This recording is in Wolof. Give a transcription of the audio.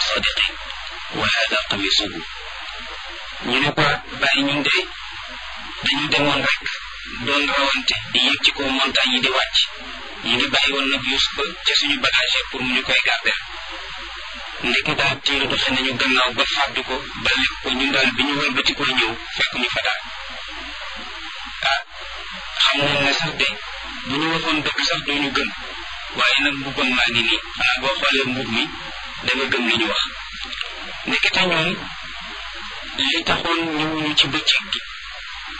sadiqin wa hada qamisuhu ñu ne ko bàyyi ñun de dañu demoon rek doon rawante di yéeg ci kaw montagne yi di wàcc ñu ngi bàyyi woon nag Yuusufa ca suñu bagage pour mu ñu koy garder ndeke daal tiiru doxe nañu gannaaw ba fàddu ko ba lekk ko ñun daal bi ñu wëlbati ko ñëw fekk ñu fa daal ah xam nañ ne sax de bu ñu waxoon dëgg sax duñu gëm waaye nag mbubbam maa ngi nii xanaa boo xoolee mbub mi da nga gëm li ñu wax ndekete ñoom li taxoon ñëwuñu ci bëccëg gi